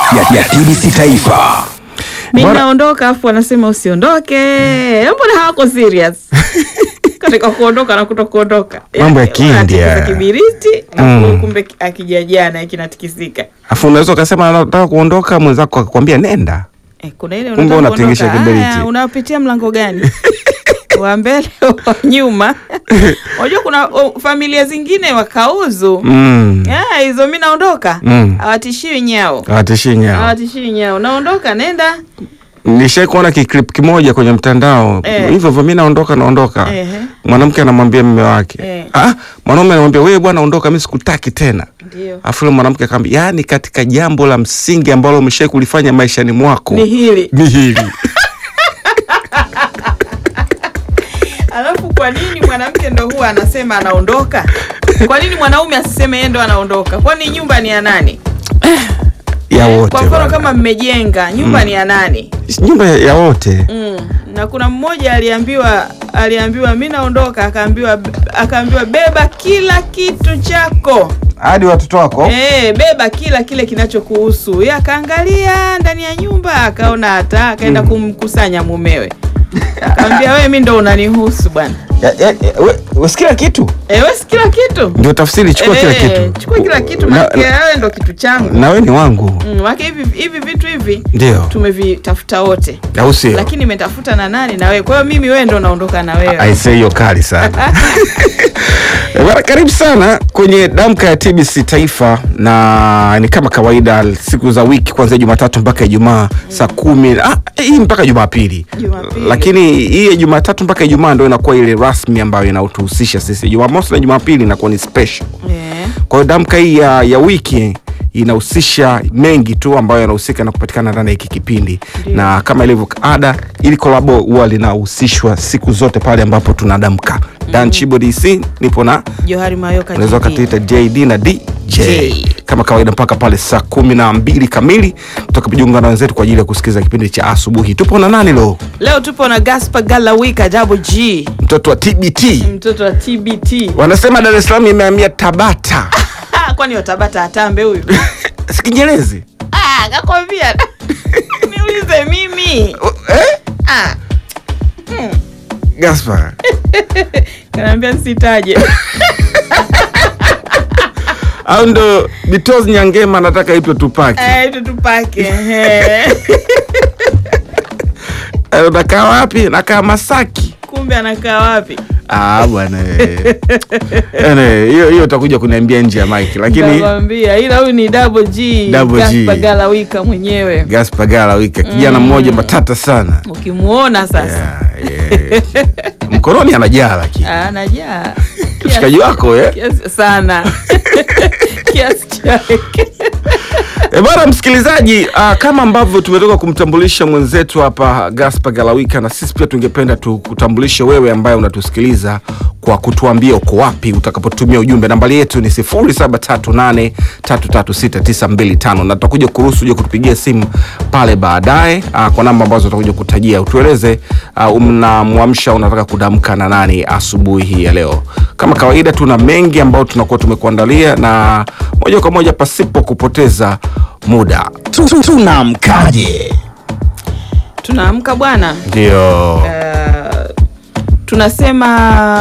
ya, ya TBC Taifa. mi Bora- naondoka afu wanasema usiondoke mbona hawako serious katika kuondoka na kuto kuondoka Mambo ya Yaani, Kiindia. wanatikisa kibiriti Mm. afu kumbe ki- akijajana kinatikisika Afu unaweza ukasema nataka kuondoka, mwenzako akakwambia nenda. Eh, kuna ile Kumbe unataka unatingisha kuondoka. kiberiti. Haya, unapitia mlango gani wa mbele wa nyuma unajua kuna o, familia zingine wakauzu Mm. Ah, hizo mi naondoka Mm. hawatishiwi nyao Hawatishi nyao. hawatishiwi nyao naondoka nenda Nishai kuona kiklip kimoja kwenye mtandao Eh. hivyo hivyo, mi naondoka naondoka. Ehe. Mwanamke anamwambia mume wake Eh. ah, mwanaume anamwambia wewe bwana, ondoka, mi sikutaki tena. ndio Afu yule mwanamke akamwambia, yaani katika jambo la msingi ambalo umeshai kulifanya maishani mwako ni hili ni hili. alafu kwa nini mwanamke ndo huwa anasema anaondoka kwa nini mwanaume asiseme yeye ndo anaondoka kwani nyumba ni ya nani ya wote kwa mfano bwana. kama mmejenga nyumba ni ya nani nyumba ya- ya wote mm. na kuna mmoja aliambiwa aliambiwa mi naondoka akaambiwa akaambiwa beba kila kitu chako hadi watoto wako Eh, beba kila kile kinachokuhusu ye akaangalia ndani ya nyumba akaona hata akaenda kumkusanya mumewe akaambia wewe mi ndo unanihusu bwana Ya- ya- ya- we- we si kila kitu Eh, we si kila kitu ndio tafsiri, chukua kila Eh, kitu, chukua kila kitu Na- maana wewe ndo kitu changu na we ni wangu, Mm, maana hivi hivi vitu hivi ndio tumevitafuta wote au sio? lakini nimetafuta na nani na wewe kwa hiyo mimi wewe ndo naondoka na wewe aise hiyo kali sana Eh, bwana karibu sana kwenye damka ya tbc taifa na ni kama kawaida siku za wiki kuanzia jumatatu mpaka ijumaa saa kumi ah, hii mpaka jumapili Jumapili. lakini hii ya jumatatu mpaka ijumaa ndo inakuwa ile rasmi ambayo inatuhusisha sisi jumamosi na jumapili inakuwa ni special Eh, kwa hiyo damka hii ya, ya wiki inahusisha mengi tu ambayo yanahusika na kupatikana ndani ya hiki kipindi Ndio. na kama ilivyo ada ili kolabo huwa linahusishwa siku zote pale ambapo tunadamka dan chibo dc nipo na johari mayoka unaweza GD. ukatuita jd na dj J. kama kawaida mpaka pale saa kumi na mbili kamili tutakapojiunga na wenzetu kwa ajili ya kusikiliza kipindi cha asubuhi tupo na nani lo leo tupo na gaspar galawika double g mtoto wa tbt mtoto wa tbt wanasema dar es salaam imehamia tabata Ah, kwani watabata atambe huyu sikinyelezi Ah, kakwambia niulize mimi eh? Ah, gaspar kanaambia nsitaje au ndo bitos nyangema nataka itwe tupaki Eh, tu tupake ehe. Eh, unakaa wapi nakaa masaki kumbe anakaa wapi Ah, bwana eh. Ene, hiyo hiyo utakuja kuniambia nje ya mike lakini nakwambia ila huyu ni double g Double G. Gaspar galawika mwenyewe gaspar gala wika kijana mmoja matata sana ukimuona sasa yeah, yeah. mkononi anajaa lakini Ah, anajaa mshikaji wako eh? kiasi sana kiasi chake E bwana msikilizaji, uh, kama ambavyo tumetoka kumtambulisha mwenzetu hapa Gaspar Galawika, na sisi pia tungependa tukutambulishe wewe ambaye unatusikiliza kwa kutuambia uko wapi utakapotumia ujumbe. Nambari yetu ni 0738336925 na tutakuja kuruhusu uje kutupigia simu pale baadaye uh, kwa namba ambazo tutakuja kutajia. Utueleze uh, unamwamsha unataka kudamka na nani asubuhi hii ya leo. Kama kawaida, tuna mengi ambayo tunakuwa tumekuandalia na moja kwa moja pasipo kupoteza muda Tu- tu- Tunamkaje? tunaamka bwana ndio uh, tunasema